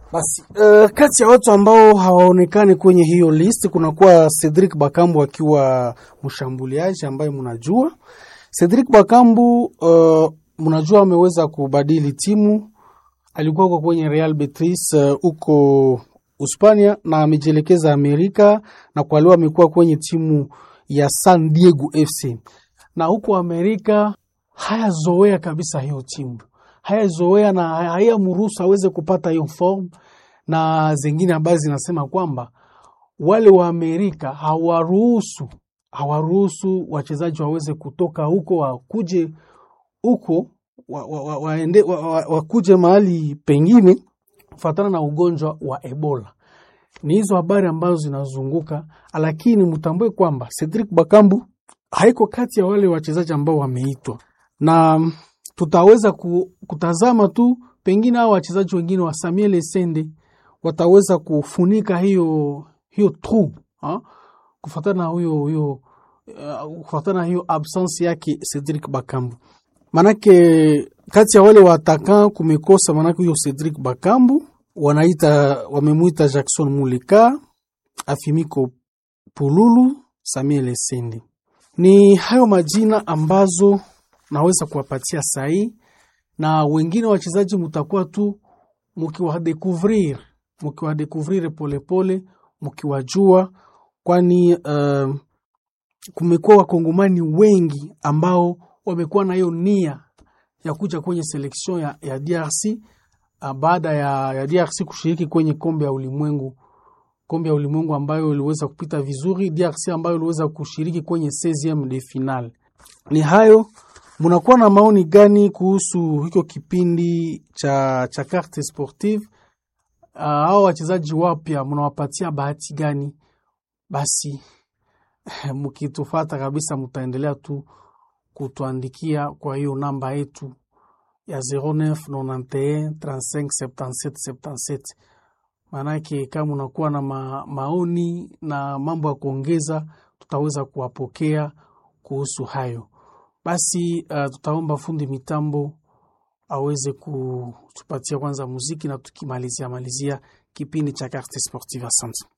Basi uh, kati ya watu ambao hawaonekani kwenye hiyo list kunakuwa Cedric Bakambu akiwa mshambuliaji ambaye mnajua Cedric Bakambu uh, mnajua ameweza kubadili timu, alikuwa kwa kwenye Real Betis huko uh, Uspania na amejielekeza Amerika, na kwa leo amekuwa kwenye timu ya San Diego FC, na huko Amerika hayazoea kabisa hiyo timu, hayazoea na hayamruhusu aweze kupata hiyo form, na zingine ambazo zinasema kwamba wale wa Amerika hawaruhusu hawaruhusu wachezaji waweze kutoka huko wakuje huko waende wa, wa, wa, wa, wakuje mahali pengine kufatana na ugonjwa wa Ebola. Ni hizo habari ambazo zinazunguka, lakini mtambue kwamba Cedric Bakambu haiko kati ya wale wachezaji ambao wameitwa, na tutaweza kutazama tu pengine hao wachezaji wengine wa Samuel Essende wataweza kufunika hiyo hiyo trou kufatana na huyo huyo uh, kufatana na hiyo absence yake Cedric Bakambu. Manake kati ya wale watakan kumekosa, manake huyo Cedric Bakambu wanaita wamemwita Jackson Muleka, Afimiko Pululu, Samuel Essende. Ni hayo majina ambazo naweza kuwapatia sahi, na wengine wachezaji mutakuwa tu mukiwadekuvrir mukiwadekuvrir polepole mukiwajua, kwani uh, kumekuwa wakongomani wengi ambao wamekuwa na hiyo nia ya kuja kwenye seleksion ya, ya DRC uh, baada ya, ya DRC kushiriki kwenye kombe ya ulimwengu kombe ya ulimwengu ambayo iliweza kupita vizuri, DRC ambayo iliweza kushiriki kwenye 16 de final. Ni hayo, munakuwa na maoni gani kuhusu hiko kipindi cha, cha carte sportive? Uh, hao wachezaji wapya mnawapatia bahati gani? Basi mkitufata kabisa, mutaendelea tu kutuandikia kwa hiyo namba yetu ya 0991 35 77 77. Maanake kama unakuwa na ma, maoni na mambo ya kuongeza, tutaweza kuwapokea kuhusu hayo. Basi uh, tutaomba fundi mitambo aweze kutupatia kwanza muziki na tukimalizia malizia kipindi cha Carte Sportive. Asante.